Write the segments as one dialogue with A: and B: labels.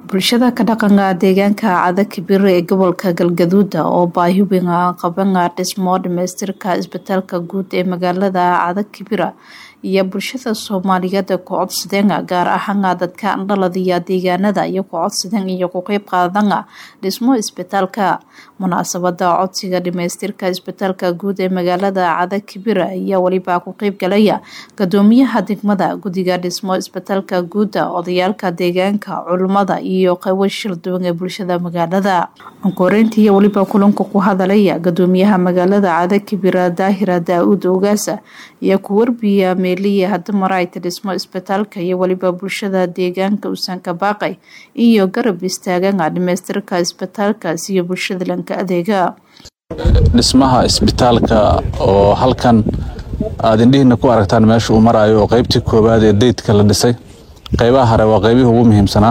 A: bulshada ka dhaqanka deegaanka cada kibire ee gobolka galgaduuda oo baahi weyn qabana dhismo dhamaystirka isbitaalka guud ee magaalada cada kibira iyo bulshada soomaaliyeed ku codsadeen gaar ahaan dadka dhaladiya deegaanada iyo ku codsadeen iyo ku qeyb qaadana dhismo isbitaalka munaasabada codsiga dhamaystirka isbitaalka guud ee magaalada cada kibira ayaa weliba ku qeyb galaya gudoomiyaha degmada guddiga dhismo isbitaalka guuda odayaalka deegaanka culimada iyo qaybo shil duwan ee bulshada magaalada koreyntii weliba kulanka ku hadalaya gudoomiyaha magaalada cada kibira daahira daa-uud ogaasa iyo ku warbiya meeliya hadamarayta dhismo isbitaalka iyo weliba bulshada deegaanka usanka baaqay iyo garab istaagana dhamaystirka isbitaalkaas iyo bulshada lanka adeega
B: dhismaha isbitaalka oo halkan aad indhihiina ku aragtaan meesha uu marayo oo qeybtii koowaad ee daydka la dhisay qeybaha hore waa qeybihii ugu muhiimsanaa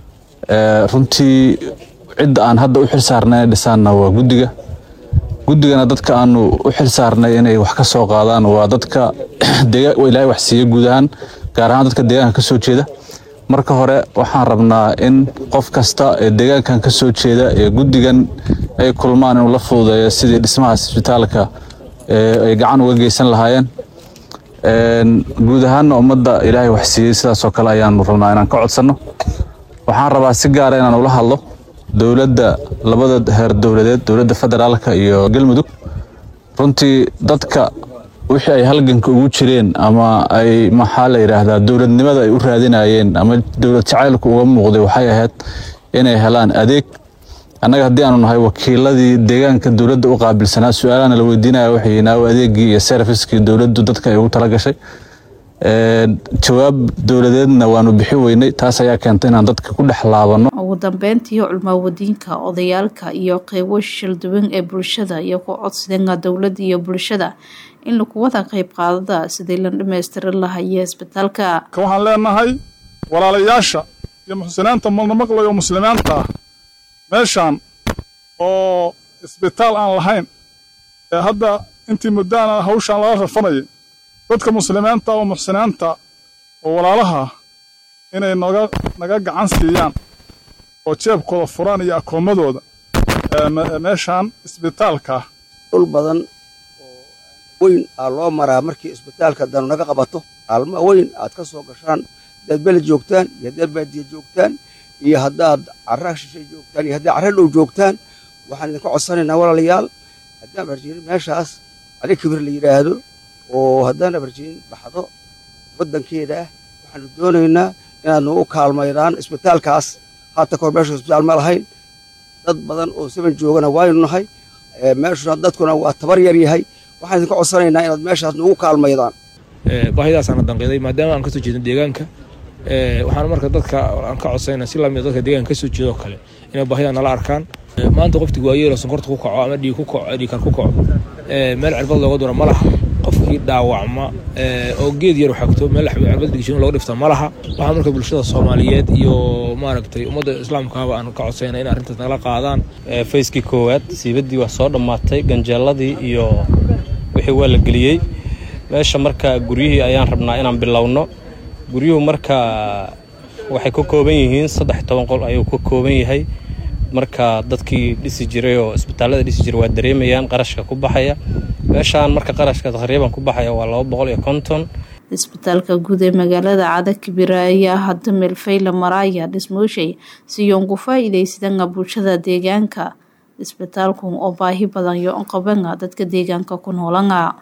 B: runtii cidda aan hadda u xil saarnay inay dhisaanna waa guddiga guddigana dadka aanu u xil saarnay inay wax ka soo qaadaan waa dadka ilaahay wax siiya guud ahaan gaar ahaan dadka deegaanka ka soo jeeda marka hore waxaan rabnaa in qof kasta ee deegaankan ka soo jeeda ee guddigan ay kulmaan inuu la fududeeyo sidii dhismahaas isbitaalka ay gacan uga geysan lahaayeen guud ahaanna ummadda ilaahay wax siiyey sidaasoo kale ayaanu rabnaa inaan ka codsanno waxaan rabaa si gaara inaan ula hadlo dowladda labada heer dowladeed dowladda federaalka iyo galmudug runtii dadka wixii ay halganka ugu jireen ama ay maxaa la yidhaahdaa dowladnimada ay u raadinayeen ama dowlad jacaylku uga muuqday waxay ahayd inay helaan adeeg annaga haddii aanu nahay wakiiladii deegaanka dowladda u qaabilsanaa su-aalahana la weydiinaya waxay naaw adeegii iyo serviskii dowladdu dadka ay ugu tala gashay jawaab dowladeedna waanu bixi weynay taas ayaa keentay inaan dadka ku dhex laabano
A: ugu dambeyntii culmaawadiinka odayaalka iyo qeybo shilduwan ee bulshada iyo ku codsadeenga dowladda iyo bulshada in lagu wada qeyb qaadada sidii la dhammaystirin lahaya isbitaalka
C: waxaan leenahay walaalayaasha iyo muxsiniinta malnamaqlayo muslimiinta ah meeshaan oo isbitaal aan lahayn ee hadda intii muddaana hawshaan laga rafanayay dadka muslimiinta oo muxsiniinta oo walaalaha inay noga naga gacan siiyaan oo jeebkooda furaan iyo akoomadooda meeshaan isbitaalka
D: dhul badan oo weyn aa loo maraa markii isbitaalka danu naga qabato aalma weyn aad ka soo gashaan haddaad beled joogtaan iyo haddaad baadiya joogtaan iyo haddaad carra shishay joogtaan iyo haddaad carra dhow joogtaan waxaan idinka codsanaynaa walaalayaal haddaan barjirin meeshaas cali kibir la yidhaahdo oo haddaan abarjirin baxdo waddankeeda ah waxaanu doonaynaa inaad nagu kaalmaydaan isbitaalkaas haata kahor meesha isbitaal ma lahayn dad badan oo saban joogana waaynu nahay meeshuna dadkuna waa tabar yar yahay waxaan idinka codsanaynaa inaad meeshaas nagu kaalmaydaan
E: baahidaasaan danqeeday maadaama aan kasoo jeedin deegaanka waxaan marka dadka aan ka codsanayna si lamid dadka deegaanka kasoo jeedoo kale inay baahida nala arkaan maanta qofti waayeelo sonkorta ku kaco ama dhiig ku kaco dhiigkar ku kaco meel cirbad looga dura ma laha qofkii dhaawacma oo geed yar xagto meel cirbad dhigshin looga dhifta ma laha waxaa marka bulshada soomaaliyeed iyo maaragtay ummadda islaamkaaba aan ka codsayna in arrintaas nagala qaadaan
F: fayskii koowaad siibadii waa soo dhammaatay ganjeeladii iyo wixii waa la geliyey meesha marka guryihii ayaan rabnaa inaan bilowno guryuhu marka waxay ka kooban yihiin saddex toban qol ayuu ka kooban yahay marka dadkii dhisi jiray oo isbitaallada dhisi jiray waa dareemayaan qarashka ku baxaya meeshaan marka qarashka taqriiban ku baxaya waa laba boqol iyo konton
A: isbitaalka guud ee magaalada cada kibira ayaa hadda meel fayla maraaya dhismooshay siyoon ku faa-iideysadana bulshada deegaanka isbitaalku oo baahi badan yo qabana dadka deegaanka ku noolana